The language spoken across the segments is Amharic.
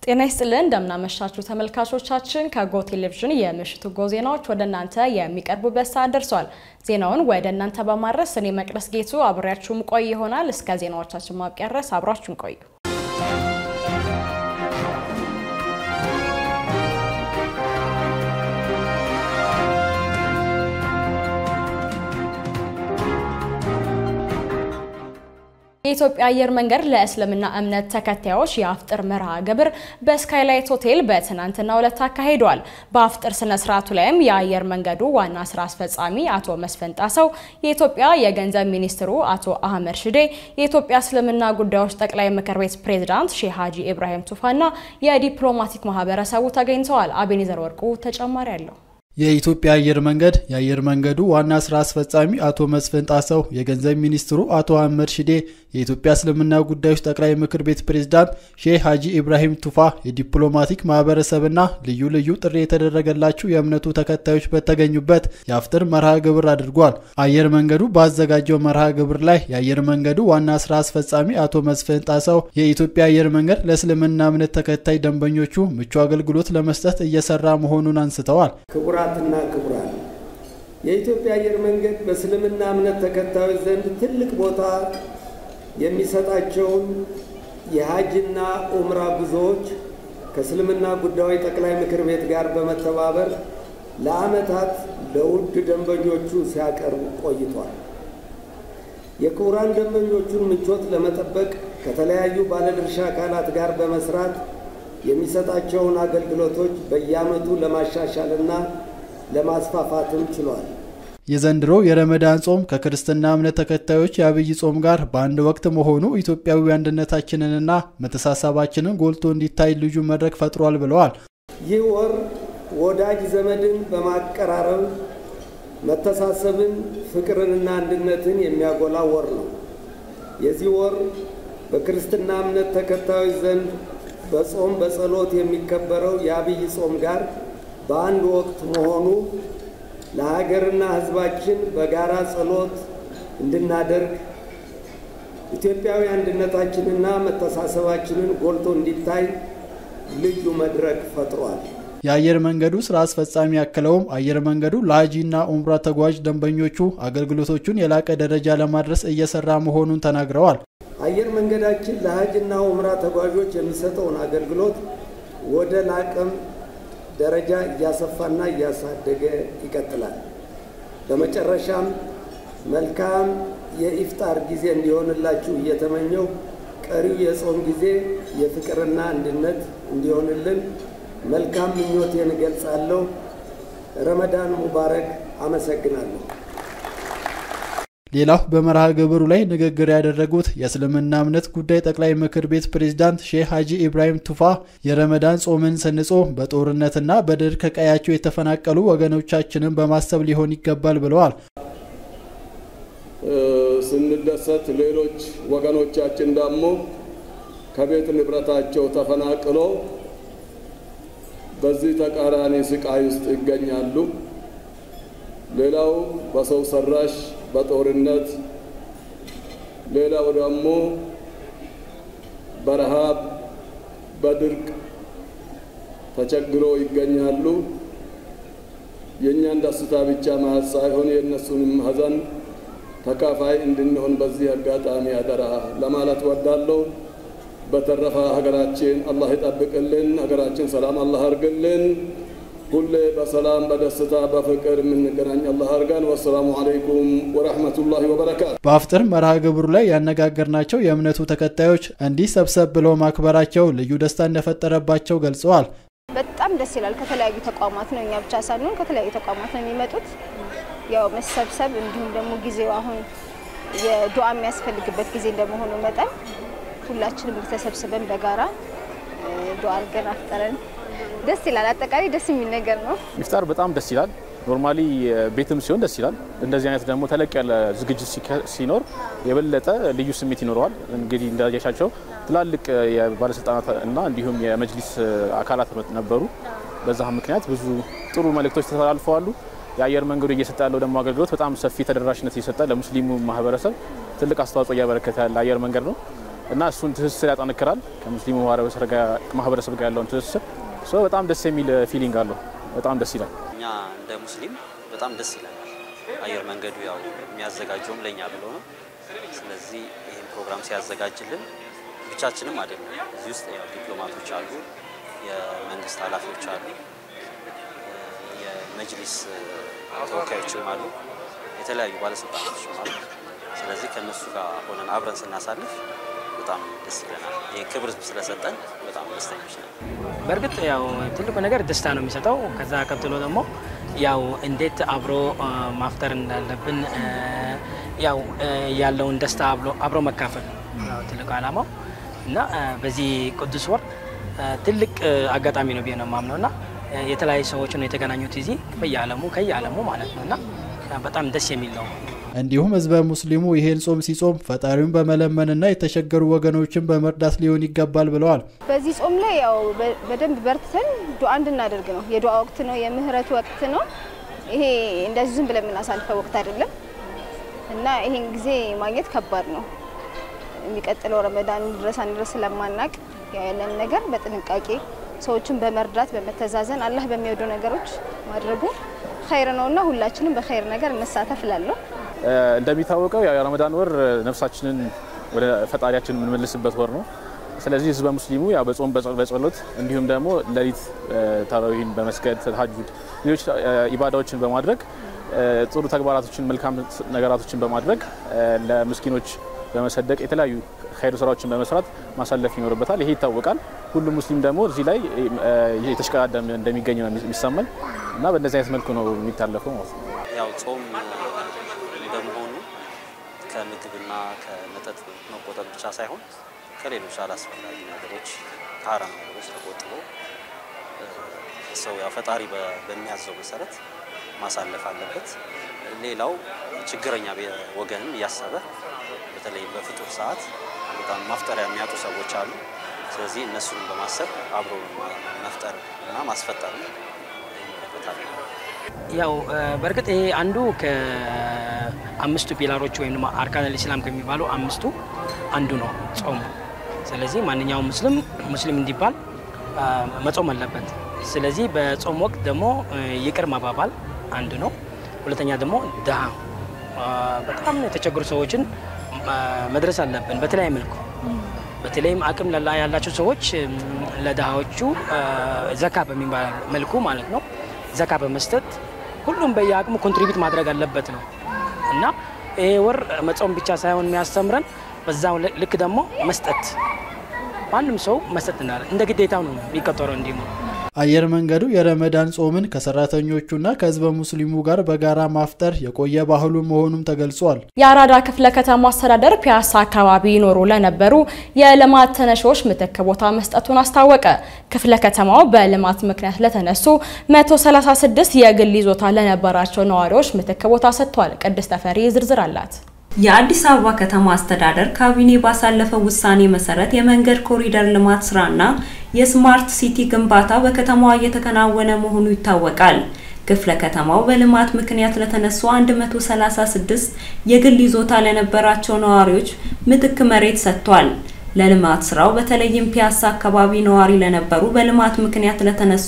ጤና ይስጥልን እንደምናመሻችሁ ተመልካቾቻችን፣ ከጎ ቴሌቪዥን የምሽቱ ጎ ዜናዎች ወደ እናንተ የሚቀርቡበት ሰዓት ደርሷል። ዜናውን ወደ እናንተ በማድረስ እኔ መቅደስ ጌቱ አብሬያችሁም ቆይ ይሆናል። እስከ ዜናዎቻችን ማብቂያ ድረስ አብራችሁን ቆዩ። የኢትዮጵያ አየር መንገድ ለእስልምና እምነት ተከታዮች የአፍጥር መርሃ ግብር በስካይላይት ሆቴል በትናንትናው ዕለት አካሂዷል። በአፍጥር ስነ ስርዓቱ ላይም የአየር መንገዱ ዋና ስራ አስፈጻሚ አቶ መስፍን ጣሰው፣ የኢትዮጵያ የገንዘብ ሚኒስትሩ አቶ አህመድ ሽዴ፣ የኢትዮጵያ እስልምና ጉዳዮች ጠቅላይ ምክር ቤት ፕሬዝዳንት ሼህ ሀጂ ኢብራሂም ቱፋና የዲፕሎማቲክ ማህበረሰቡ ተገኝተዋል። አቤኔዘር ወርቁ ተጨማሪ አለው። የኢትዮጵያ አየር መንገድ የአየር መንገዱ ዋና ስራ አስፈጻሚ አቶ መስፍን ጣሰው፣ የገንዘብ ሚኒስትሩ አቶ አህመድ ሽዴ፣ የኢትዮጵያ እስልምና ጉዳዮች ጠቅላይ ምክር ቤት ፕሬዝዳንት ሼህ ሀጂ ኢብራሂም ቱፋ፣ የዲፕሎማቲክ ማህበረሰብና ልዩ ልዩ ጥሪ የተደረገላቸው የእምነቱ ተከታዮች በተገኙበት የአፍጥር መርሃ ግብር አድርጓል። አየር መንገዱ ባዘጋጀው መርሃ ግብር ላይ የአየር መንገዱ ዋና ስራ አስፈጻሚ አቶ መስፍን ጣሰው የኢትዮጵያ አየር መንገድ ለእስልምና እምነት ተከታይ ደንበኞቹ ምቹ አገልግሎት ለመስጠት እየሰራ መሆኑን አንስተዋል። ክቡራትና ክቡራን የኢትዮጵያ አየር መንገድ በእስልምና እምነት ተከታዮች ዘንድ ትልቅ ቦታ የሚሰጣቸውን የሀጅና ኡምራ ጉዞዎች ከእስልምና ጉዳዮች ጠቅላይ ምክር ቤት ጋር በመተባበር ለዓመታት ለውድ ደንበኞቹ ሲያቀርብ ቆይቷል። የክቡራን ደንበኞቹን ምቾት ለመጠበቅ ከተለያዩ ባለድርሻ አካላት ጋር በመስራት የሚሰጣቸውን አገልግሎቶች በየዓመቱ ለማሻሻልና ለማስፋፋትም ችሏል። የዘንድሮ የረመዳን ጾም ከክርስትና እምነት ተከታዮች የአብይ ጾም ጋር በአንድ ወቅት መሆኑ ኢትዮጵያዊ አንድነታችንንና መተሳሰባችንን ጎልቶ እንዲታይ ልዩ መድረክ ፈጥሯል ብለዋል። ይህ ወር ወዳጅ ዘመድን በማቀራረብ መተሳሰብን፣ ፍቅርንና አንድነትን የሚያጎላ ወር ነው። የዚህ ወር በክርስትና እምነት ተከታዮች ዘንድ በጾም በጸሎት የሚከበረው የአብይ ጾም ጋር በአንድ ወቅት መሆኑ ለሀገርና ሕዝባችን በጋራ ጸሎት እንድናደርግ ኢትዮጵያዊ አንድነታችንና መተሳሰባችንን ጎልቶ እንዲታይ ልዩ መድረክ ፈጥሯል። የአየር መንገዱ ስራ አስፈጻሚ ያክለውም አየር መንገዱ ለሀጂና ኡምራ ተጓዥ ደንበኞቹ አገልግሎቶቹን የላቀ ደረጃ ለማድረስ እየሰራ መሆኑን ተናግረዋል። አየር መንገዳችን ለሀጅና ኡምራ ተጓዦች የሚሰጠውን አገልግሎት ወደ ላቀም ደረጃ እያሰፋና እያሳደገ ይቀጥላል። በመጨረሻም መልካም የኢፍጣር ጊዜ እንዲሆንላችሁ እየተመኘው ቀሪው የጾም ጊዜ የፍቅርና አንድነት እንዲሆንልን መልካም ምኞቴን እገልጻለሁ። ረመዳን ሙባረክ። አመሰግናለሁ። ሌላው በመርሃ ግብሩ ላይ ንግግር ያደረጉት የእስልምና እምነት ጉዳይ ጠቅላይ ምክር ቤት ፕሬዝዳንት ሼህ ሀጂ ኢብራሂም ቱፋ የረመዳን ጾምን ስንጾም በጦርነትና በድርቅ ከቀያቸው የተፈናቀሉ ወገኖቻችንን በማሰብ ሊሆን ይገባል ብለዋል። ስንደሰት ሌሎች ወገኖቻችን ደግሞ ከቤት ንብረታቸው ተፈናቅሎ በዚህ ተቃራኒ ስቃይ ውስጥ ይገኛሉ። ሌላው በሰው ሰራሽ በጦርነት ሌላው ደግሞ በረሃብ በድርቅ ተቸግሮ ይገኛሉ። የእኛን ደስታ ብቻ ማየት ሳይሆን የእነሱንም ሀዘን ተካፋይ እንድንሆን በዚህ አጋጣሚ አደራ ለማለት ወዳለሁ። በተረፈ ሀገራችን አላህ ይጠብቅልን። ሀገራችን ሰላም አላህ አርግልን። ሁሌ በሰላም በደስታ በፍቅር የምንገናኝ አላህ አርጋን። ወሰላሙ አለይኩም ወረሕመቱላሂ ወበረካቱ። በአፍጥር መርሃ ግብሩ ላይ ያነጋገርናቸው የእምነቱ ተከታዮች እንዲህ ሰብሰብ ብለው ማክበራቸው ልዩ ደስታ እንደፈጠረባቸው ገልጸዋል። በጣም ደስ ይላል። ከተለያዩ ተቋማት ነው፣ እኛ ብቻ ሳንሆን ከተለያዩ ተቋማት ነው የሚመጡት። ያው መሰብሰብ እንዲሁም ደግሞ ጊዜው አሁን የዱዓ የሚያስፈልግበት ጊዜ እንደመሆኑ መጠን ሁላችንም ተሰብስበን በጋራ ዱዓ አድርገን አፍጠረን ደስ ይላል። አጠቃላይ ደስ የሚል ነገር ነው። ኢፍጣር በጣም ደስ ይላል። ኖርማሊ ቤትም ሲሆን ደስ ይላል። እንደዚህ አይነት ደግሞ ተለቅ ያለ ዝግጅት ሲኖር የበለጠ ልዩ ስሜት ይኖረዋል። እንግዲህ እንዳያሻቸው ትላልቅ የባለስልጣናት እና እንዲሁም የመጅሊስ አካላት ነበሩ። በዛ ምክንያት ብዙ ጥሩ መልእክቶች ተላልፈዋሉ። የአየር መንገዱ እየሰጠ ያለው ደግሞ አገልግሎት በጣም ሰፊ ተደራሽነት እየሰጠ ለሙስሊሙ ማህበረሰብ ትልቅ አስተዋጽኦ እያበረከተ ያለ አየር መንገድ ነው። እና እሱን ትስስር ያጠነክራል ከሙስሊሙ ማህበረሰብ ጋር ያለውን ትስስር በጣም ደስ የሚል ፊሊንግ አለው። በጣም ደስ ይላል። እኛ እንደ ሙስሊም በጣም ደስ ይለናል። አየር መንገዱ ያው የሚያዘጋጀውም ለእኛ ብሎ ነው። ስለዚህ ይህን ፕሮግራም ሲያዘጋጅልን ብቻችንም አይደለም። እዚህ ውስጥ ያው ዲፕሎማቶች አሉ፣ የመንግስት ኃላፊዎች አሉ፣ የመጅሊስ ተወካዮችም አሉ፣ የተለያዩ ባለስልጣናቶችም አሉ። ስለዚህ ከእነሱ ጋር ሆነን አብረን ስናሳልፍ በጣም ደስ ይለናል። ይህ ክብር ስለሰጠን በጣም ደስተኞች ነን። በእርግጥ ያው ትልቁ ነገር ደስታ ነው የሚሰጠው። ከዛ ቀጥሎ ደግሞ ያው እንዴት አብሮ ማፍጠር እንዳለብን ያው ያለውን ደስታ አብሮ መካፈል ነው ትልቁ ዓላማው እና በዚህ ቅዱስ ወር ትልቅ አጋጣሚ ነው ብዬ ነው የማምነው እና የተለያዩ ሰዎች ነው የተገናኙት እዚህ በየዓለሙ ከየዓለሙ ማለት ነው እና በጣም ደስ የሚል ነው። እንዲሁም ህዝበ ሙስሊሙ ይሄን ጾም ሲጾም ፈጣሪውን በመለመንና የተቸገሩ ወገኖችን በመርዳት ሊሆን ይገባል ብለዋል። በዚህ ጾም ላይ ያው በደንብ በርትተን ዱዓ እንድናደርግ ነው። የዱዓ ወቅት ነው፣ የምህረት ወቅት ነው። ይሄ እንደዚህ ዝም ብለን የምናሳልፈው ወቅት አይደለም እና ይሄን ጊዜ ማግኘት ከባድ ነው። የሚቀጥለው ረመዳን ድረስ አንድረስ ስለማናቅ ያለን ነገር በጥንቃቄ ሰዎችን በመርዳት በመተዛዘን አላህ በሚወዱ ነገሮች ማድረጉ ኸይር ነውና ሁላችንም በኸይር ነገር እንሳተፍ እላለሁ። እንደሚታወቀው ያው የረመዳን ወር ነፍሳችንን ወደ ፈጣሪያችን የምንመልስበት ወር ነው። ስለዚህ ህዝበ ሙስሊሙ ያው በጾም በጸሎት እንዲሁም ደግሞ ሌሊት ተራዊህን በመስገድ ተሀጁድ፣ ሌሎች ኢባዳዎችን በማድረግ ጥሩ ተግባራቶችን መልካም ነገራቶችን በማድረግ ለምስኪኖች በመሰደቅ የተለያዩ ኸይር ስራዎችን በመስራት ማሳለፍ ይኖርበታል። ይሄ ይታወቃል። ሁሉም ሙስሊም ደግሞ እዚህ ላይ የተሽቀዳደም እንደሚገኝ ነው የሚሰማኝ እና በእንደዚህ አይነት መልኩ ነው የሚታለፈው ማለት ነው። ያው ጾም በመሆኑ ከምግብና ከመጠጥ መቆጠብ ብቻ ሳይሆን ከሌሎች አላስፈላጊ ነገሮች ከሀራም ነገሮች ተቆጥቦ ሰው ያው ፈጣሪ በሚያዘው መሰረት ማሳለፍ አለበት። ሌላው ችግረኛ ወገንም እያሰበ በተለይ በፍጡር ሰዓት በጣም ማፍጠሪያ የሚያጡ ሰዎች አሉ። ስለዚህ እነሱንም በማሰብ አብሮ መፍጠር እና ማስፈጠር ይመለከታል። ያው በእርግጥ ይሄ አንዱ ከአምስቱ ፒላሮች ወይም ደግሞ አርካን ኢስላም ከሚባሉ አምስቱ አንዱ ነው ጾሙ። ስለዚህ ማንኛውም ሙስሊም ሙስሊም እንዲባል መጾም አለበት። ስለዚህ በጾም ወቅት ደግሞ ይቅር መባባል አንዱ ነው። ሁለተኛ ደግሞ ድሃ በጣም የተቸገሩ ሰዎችን መድረስ አለብን በተለያየ መልኩ። በተለይም አቅም ያላቸው ሰዎች ለድሃዎቹ ዘካ በሚባል መልኩ ማለት ነው ዘካ በመስጠት ሁሉም በየአቅሙ ኮንትሪቢዩት ማድረግ አለበት ነው እና ይሄ ወር መጾም ብቻ ሳይሆን የሚያስተምረን በዛው ልክ ደግሞ መስጠት ማንም ሰው መስጠት እንዳለ እንደ ግዴታው ነው የሚቆጠረው እንዲሁ አየር መንገዱ የረመዳን ጾምን ከሰራተኞቹና ከህዝበ ሙስሊሙ ጋር በጋራ ማፍጠር የቆየ ባህሉ መሆኑም ተገልጿል። የአራዳ ክፍለ ከተማ አስተዳደር ፒያሳ አካባቢ ይኖሩ ለነበሩ የልማት ተነሺዎች ምትክ ቦታ መስጠቱን አስታወቀ። ክፍለ ከተማው በልማት ምክንያት ለተነሱ 136 የግል ይዞታ ለነበራቸው ነዋሪዎች ምትክ ቦታ ሰጥቷል። ቅድስት ተፈሪ ዝርዝር አላት። የአዲስ አበባ ከተማ አስተዳደር ካቢኔ ባሳለፈው ውሳኔ መሰረት የመንገድ ኮሪደር ልማት ስራና የስማርት ሲቲ ግንባታ በከተማዋ እየተከናወነ መሆኑ ይታወቃል። ክፍለ ከተማው በልማት ምክንያት ለተነሱ 136 የግል ይዞታ ለነበራቸው ነዋሪዎች ምትክ መሬት ሰጥቷል። ለልማት ስራው በተለይም ፒያሳ አካባቢ ነዋሪ ለነበሩ በልማት ምክንያት ለተነሱ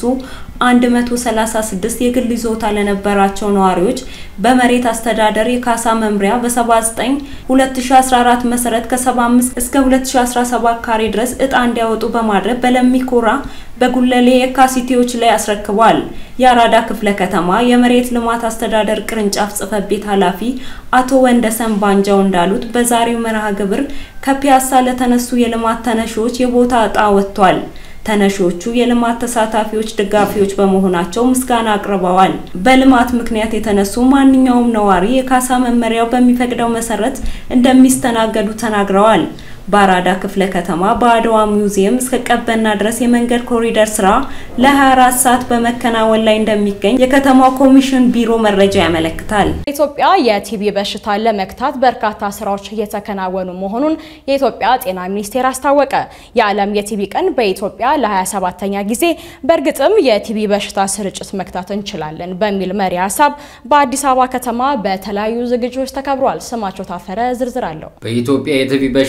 136 የግል ይዞታ ለነበራቸው ነዋሪዎች በመሬት አስተዳደር የካሳ መምሪያ በ79 2014 መሰረት ከ75 እስከ 2017 ካሬ ድረስ እጣ እንዲያወጡ በማድረግ በለሚኮራ በጉለሌ የካሲቲዎች ላይ አስረክቧል። የአራዳ ክፍለ ከተማ የመሬት ልማት አስተዳደር ቅርንጫፍ ጽህፈት ቤት ኃላፊ አቶ ወንደሰን ባንጃው እንዳሉት በዛሬው መርሃ ግብር ከፒያሳ ለተነሱ የልማት ተነሺዎች የቦታ እጣ ወጥቷል። ተነሺዎቹ የልማት ተሳታፊዎች ደጋፊዎች በመሆናቸው ምስጋና አቅርበዋል። በልማት ምክንያት የተነሱ ማንኛውም ነዋሪ የካሳ መመሪያው በሚፈቅደው መሰረት እንደሚስተናገዱ ተናግረዋል። በአራዳ ክፍለ ከተማ በአድዋ ሙዚየም እስከ ቀበና ድረስ የመንገድ ኮሪደር ስራ ለ24 ሰዓት በመከናወን ላይ እንደሚገኝ የከተማው ኮሚሽን ቢሮ መረጃ ያመለክታል። ኢትዮጵያ የቲቢ በሽታን ለመግታት በርካታ ስራዎች እየተከናወኑ መሆኑን የኢትዮጵያ ጤና ሚኒስቴር አስታወቀ። የዓለም የቲቢ ቀን በኢትዮጵያ ለ27ኛ ጊዜ በእርግጥም የቲቢ በሽታ ስርጭት መግታት እንችላለን በሚል መሪ ሀሳብ በአዲስ አበባ ከተማ በተለያዩ ዝግጅቶች ተከብሯል። ስማቸው ታፈረ ዝርዝር አለው። በኢትዮጵያ የቲቢ በሽታን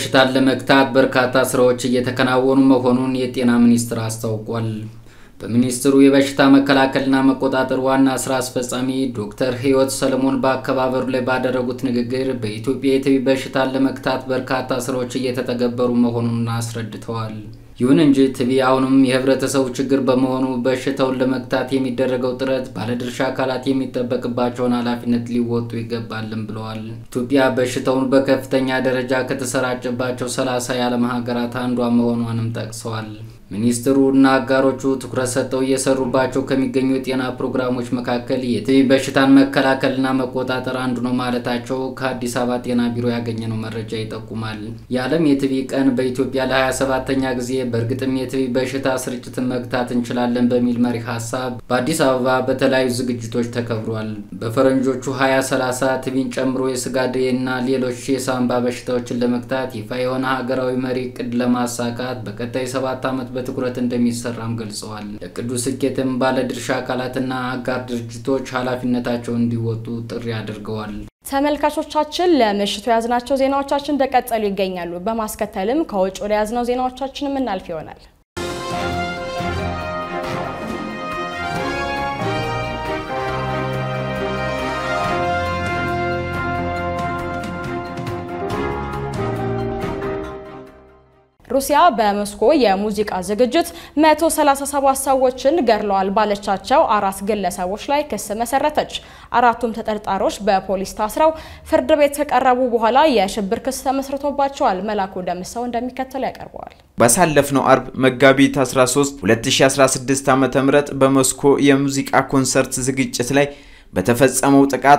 ለመግታት በርካታ ስራዎች እየተከናወኑ መሆኑን የጤና ሚኒስቴር አስታውቋል። በሚኒስትሩ የበሽታ መከላከልና መቆጣጠር ዋና ስራ አስፈጻሚ ዶክተር ህይወት ሰለሞን በአከባበሩ ላይ ባደረጉት ንግግር በኢትዮጵያ የቲቢ በሽታን ለመግታት በርካታ ስራዎች እየተተገበሩ መሆኑን አስረድተዋል። ይሁን እንጂ ቲቢ አሁንም የህብረተሰቡ ችግር በመሆኑ በሽታውን ለመግታት የሚደረገው ጥረት ባለድርሻ አካላት የሚጠበቅባቸውን ኃላፊነት ሊወጡ ይገባልም ብለዋል። ኢትዮጵያ በሽታውን በከፍተኛ ደረጃ ከተሰራጨባቸው ሰላሳ የዓለም ሀገራት አንዷ መሆኗንም ጠቅሰዋል። ሚኒስትሩ እና አጋሮቹ ትኩረት ሰጥተው እየሰሩባቸው ከሚገኙ የጤና ፕሮግራሞች መካከል የቲቢ በሽታን መከላከልና መቆጣጠር አንዱ ነው ማለታቸው ከአዲስ አበባ ጤና ቢሮ ያገኘነው መረጃ ይጠቁማል። የዓለም የቲቢ ቀን በኢትዮጵያ ለ27ተኛ ጊዜ በእርግጥም የቲቢ በሽታ ስርጭትን መግታት እንችላለን በሚል መሪ ሀሳብ በአዲስ አበባ በተለያዩ ዝግጅቶች ተከብሯል። በፈረንጆቹ 2030 ቲቢን ጨምሮ የስጋ ደዌ እና ሌሎች የሳምባ በሽታዎችን ለመግታት ይፋ የሆነ ሀገራዊ መሪ እቅድ ለማሳካት በቀጣይ ሰባት ዓመት በትኩረት እንደሚሰራም ገልጸዋል። ለቅዱ ስኬትም ባለድርሻ አካላትና አጋር ድርጅቶች ኃላፊነታቸውን እንዲወጡ ጥሪ አድርገዋል። ተመልካቾቻችን ለምሽቱ የያዝናቸው ዜናዎቻችን እንደቀጠሉ ይገኛሉ። በማስከተልም ከውጭ ወደ ያዝነው ዜናዎቻችን የምናልፍ ይሆናል። ሩሲያ በሞስኮ የሙዚቃ ዝግጅት 137 ሰዎችን ገድለዋል ባለቻቸው አራት ግለሰቦች ላይ ክስ መሰረተች። አራቱም ተጠርጣሪዎች በፖሊስ ታስረው ፍርድ ቤት ከቀረቡ በኋላ የሽብር ክስ ተመስርቶባቸዋል። መላኩ ደምሰው እንደሚከተለው ያቀርበዋል። ባሳለፍነው አርብ መጋቢት 13 2016 ዓ.ም በሞስኮ የሙዚቃ ኮንሰርት ዝግጅት ላይ በተፈጸመው ጥቃት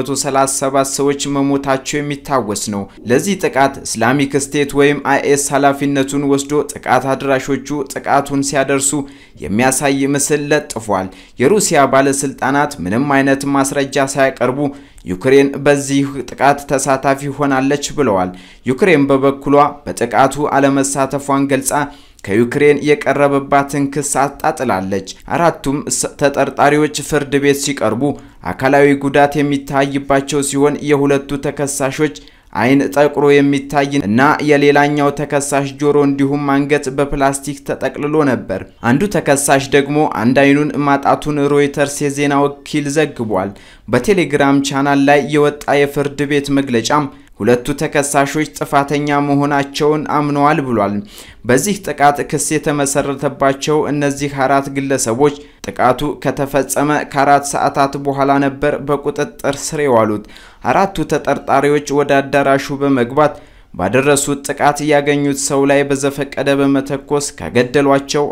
137 ሰዎች መሞታቸው የሚታወስ ነው። ለዚህ ጥቃት እስላሚክ ስቴት ወይም አይኤስ ኃላፊነቱን ወስዶ ጥቃት አድራሾቹ ጥቃቱን ሲያደርሱ የሚያሳይ ምስል ለጥፏል። የሩሲያ ባለስልጣናት ምንም አይነት ማስረጃ ሳያቀርቡ ዩክሬን በዚህ ጥቃት ተሳታፊ ሆናለች ብለዋል። ዩክሬን በበኩሏ በጥቃቱ አለመሳተፏን ገልጻ ከዩክሬን የቀረበባትን ክስ አጣጥላለች። አራቱም ተጠርጣሪዎች ፍርድ ቤት ሲቀርቡ አካላዊ ጉዳት የሚታይባቸው ሲሆን የሁለቱ ተከሳሾች ዓይን ጠቁሮ የሚታይ እና የሌላኛው ተከሳሽ ጆሮ እንዲሁም አንገት በፕላስቲክ ተጠቅልሎ ነበር። አንዱ ተከሳሽ ደግሞ አንድ ዓይኑን ማጣቱን ሮይተርስ የዜና ወኪል ዘግቧል። በቴሌግራም ቻናል ላይ የወጣ የፍርድ ቤት መግለጫም ሁለቱ ተከሳሾች ጥፋተኛ መሆናቸውን አምነዋል ብሏል። በዚህ ጥቃት ክስ የተመሰረተባቸው እነዚህ አራት ግለሰቦች ጥቃቱ ከተፈጸመ ከአራት ሰዓታት በኋላ ነበር በቁጥጥር ስር የዋሉት። አራቱ ተጠርጣሪዎች ወደ አዳራሹ በመግባት ባደረሱት ጥቃት ያገኙት ሰው ላይ በዘፈቀደ በመተኮስ ከገደሏቸው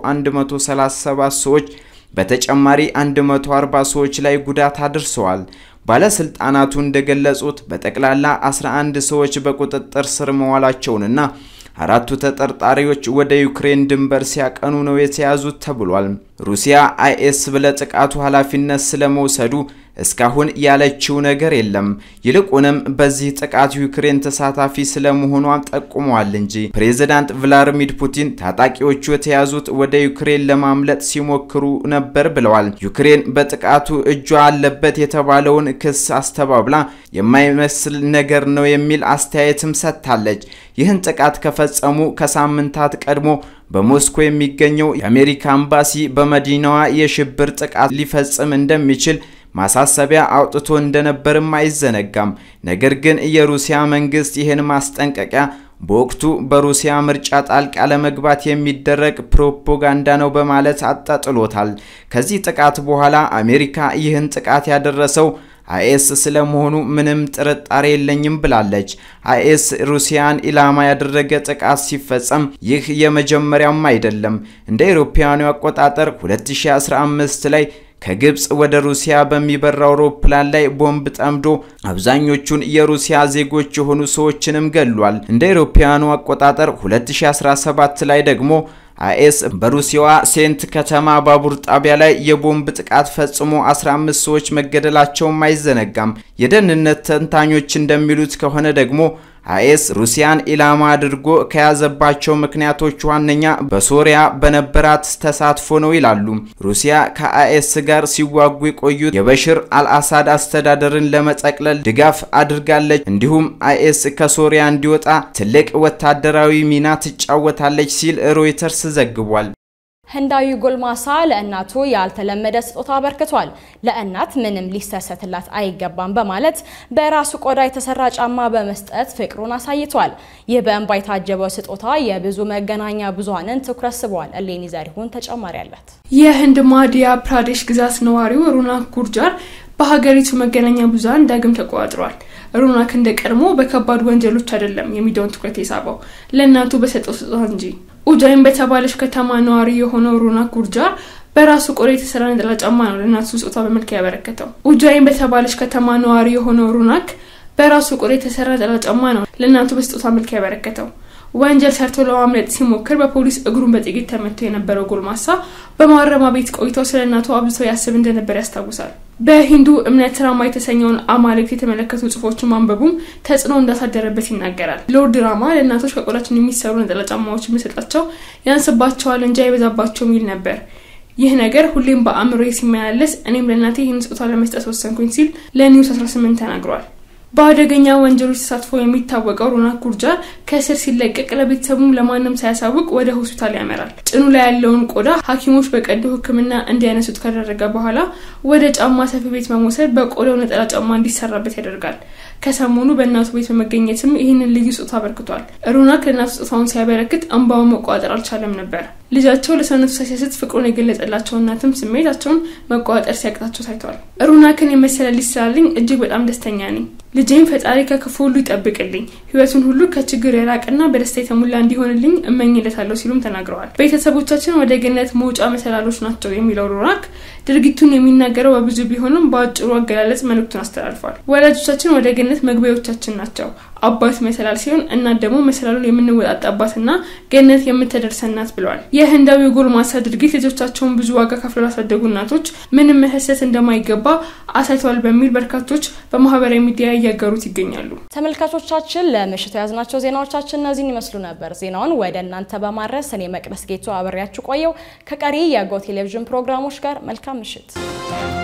137 ሰዎች በተጨማሪ 140 ሰዎች ላይ ጉዳት አድርሰዋል። ባለስልጣናቱ እንደገለጹት በጠቅላላ 11 ሰዎች በቁጥጥር ስር መዋላቸውንና አራቱ ተጠርጣሪዎች ወደ ዩክሬን ድንበር ሲያቀኑ ነው የተያዙት ተብሏል። ሩሲያ አይኤስ ስለ ጥቃቱ ኃላፊነት ስለመውሰዱ እስካሁን ያለችው ነገር የለም። ይልቁንም በዚህ ጥቃት ዩክሬን ተሳታፊ ስለመሆኗም ጠቁመዋል እንጂ ፕሬዝዳንት ቭላዲሚር ፑቲን ታጣቂዎቹ የተያዙት ወደ ዩክሬን ለማምለጥ ሲሞክሩ ነበር ብለዋል። ዩክሬን በጥቃቱ እጇ አለበት የተባለውን ክስ አስተባብላ የማይመስል ነገር ነው የሚል አስተያየትም ሰጥታለች። ይህን ጥቃት ከፈጸሙ ከሳምንታት ቀድሞ በሞስኮ የሚገኘው የአሜሪካ ኤምባሲ በመዲናዋ የሽብር ጥቃት ሊፈጽም እንደሚችል ማሳሰቢያ አውጥቶ እንደነበርም አይዘነጋም። ነገር ግን የሩሲያ መንግስት ይህን ማስጠንቀቂያ በወቅቱ በሩሲያ ምርጫ ጣልቃ ለመግባት የሚደረግ ፕሮፓጋንዳ ነው በማለት አጣጥሎታል። ከዚህ ጥቃት በኋላ አሜሪካ ይህን ጥቃት ያደረሰው አይኤስ ስለመሆኑ ምንም ጥርጣሬ የለኝም ብላለች። አይኤስ ሩሲያን ኢላማ ያደረገ ጥቃት ሲፈጸም ይህ የመጀመሪያም አይደለም። እንደ አውሮፓውያኑ አቆጣጠር 2015 ላይ ከግብፅ ወደ ሩሲያ በሚበራ አውሮፕላን ላይ ቦምብ ጠምዶ አብዛኞቹን የሩሲያ ዜጎች የሆኑ ሰዎችንም ገሏል። እንደ አውሮፓውያኑ አቆጣጠር 2017 ላይ ደግሞ አይኤስ በሩሲያዋ ሴንት ከተማ ባቡር ጣቢያ ላይ የቦምብ ጥቃት ፈጽሞ 15 ሰዎች መገደላቸውም አይዘነጋም። የደህንነት ተንታኞች እንደሚሉት ከሆነ ደግሞ አይኤስ ሩሲያን ኢላማ አድርጎ ከያዘባቸው ምክንያቶች ዋነኛ በሶሪያ በነበራት ተሳትፎ ነው ይላሉ። ሩሲያ ከአይኤስ ጋር ሲዋጉ የቆዩት የበሽር አልአሳድ አስተዳደርን ለመጠቅለል ድጋፍ አድርጋለች። እንዲሁም አይኤስ ከሶሪያ እንዲወጣ ትልቅ ወታደራዊ ሚና ትጫወታለች ሲል ሮይተርስ ዘግቧል። ህንዳዊ ጎልማሳ ለእናቱ ያልተለመደ ስጦታ አበርክቷል። ለእናት ምንም ሊሰሰትላት አይገባም በማለት በራሱ ቆዳ የተሰራ ጫማ በመስጠት ፍቅሩን አሳይቷል። ይህ በእንባ የታጀበው ስጦታ የብዙ መገናኛ ብዙሃንን ትኩረት ስቧል። እሌኒ ዘሪሁን ተጨማሪ አላት። የህንድ ማዲያ ፕራዴሽ ግዛት ነዋሪው ሩናክ ጉርጃር በሀገሪቱ መገናኛ ብዙሃን ዳግም ተቆጣጥሯል። ሩናክ እንደ ቀድሞ በከባድ ወንጀሎች አይደለም የሚዲያውን ትኩረት የሳበው ለእናቱ በሰጠው ስጦታ እንጂ። ኡጃይን በተባለች ከተማ ነዋሪ የሆነው ሩናክ ጉርጃር በራሱ ቆዳ የተሰራ ነጠላ ጫማ ነው ለእናቱ ስጦታ በመልክ ያበረከተው። ኡጃይን በተባለች ከተማ ነዋሪ የሆነው ሩናክ በራሱ ቆዳ የተሰራ ነጠላ ጫማ ነው ለእናቱ በስጦታ መልክ ያበረከተው። ወንጀል ሰርቶ ለማምለጥ ሲሞክር በፖሊስ እግሩን በጥይት ተመቶ የነበረው ጎልማሳ በማረሚያ ቤት ቆይተው ስለ እናቱ አብዝቶ ያስብ እንደነበር ያስታውሳል። በሂንዱ እምነት ራማ የተሰኘውን አማልክት የተመለከቱ ጽሁፎችን ማንበቡም ተጽዕኖ እንዳሳደረበት ይናገራል። ሎርድ ራማ ለእናቶች ከቆዳችን የሚሰሩ ነጠላ ጫማዎች የሚሰጣቸው ያንስባቸዋል እንጂ አይበዛባቸውም ይል ነበር። ይህ ነገር ሁሌም በአእምሮ ሲመላለስ እኔም ለእናቴ ይህን ስጦታ ለመስጠት ወሰንኩኝ ሲል ለኒውስ 18 ተናግሯል። በአደገኛ ወንጀሎች ተሳትፎ የሚታወቀው ሮናክ ጉርጃር ከእስር ሲለቀቅ ለቤተሰቡም ለማንም ሳያሳውቅ ወደ ሆስፒታል ያመራል። ጭኑ ላይ ያለውን ቆዳ ሐኪሞች በቀዶ ሕክምና እንዲያነሱት ካደረገ በኋላ ወደ ጫማ ሰፊ ቤት በመውሰድ በቆዳው ነጠላ ጫማ እንዲሰራበት ያደርጋል። ከሰሞኑ በእናቱ ቤት በመገኘትም ይህንን ልዩ ስጦታ አበርክቷል። ሩናክ ለእናቱ ስጦታውን ሲያበረክት እንባውን መቋጠር አልቻለም ነበር። ልጃቸው ለሰውነቱ ሳይሰስት ፍቅሩን የገለጸላቸው እናትም ስሜታቸውን መቋጠር ሲያቅታቸው ታይቷል። ሩናክን የመሰለ ልጅ ስላለኝ እጅግ በጣም ደስተኛ ነኝ። ልጄም ፈጣሪ ከክፉ ሁሉ ይጠብቅልኝ፣ ህይወቱን ሁሉ ከችግር የራቅና በደስታ የተሞላ እንዲሆንልኝ እመኝለታለሁ ሲሉም ተናግረዋል። ቤተሰቦቻችን ወደ ገነት መውጫ መሰላሎች ናቸው የሚለው ሩናክ ድርጊቱን የሚናገረው በብዙ ቢሆንም በአጭሩ አገላለጽ መልእክቱን አስተላልፏል። ወላጆቻችን ወደ ገነት መግቢያዎቻችን ናቸው። አባት መሰላል ሲሆን እናት ደግሞ መሰላሉን የምንወጣጣባትና ገነት የምትደርሰን ናት ብለዋል። የህንዳዊ ጎልማሳ ድርጊት ልጆቻቸውን ብዙ ዋጋ ከፍለው ላሳደጉ እናቶች ምንም መሰሰት እንደማይገባ አሳይተዋል በሚል በርካቶች በማህበራዊ ሚዲያ እያጋሩት ይገኛሉ። ተመልካቾቻችን ለምሽቱ የያዝናቸው ዜናዎቻችን እነዚህን ይመስሉ ነበር። ዜናውን ወደ እናንተ በማድረስ እኔ መቅደስ ጌቱ አብሬያችሁ ቆየው። ከቀሪ የጎ ቴሌቪዥን ፕሮግራሞች ጋር መልካም ምሽት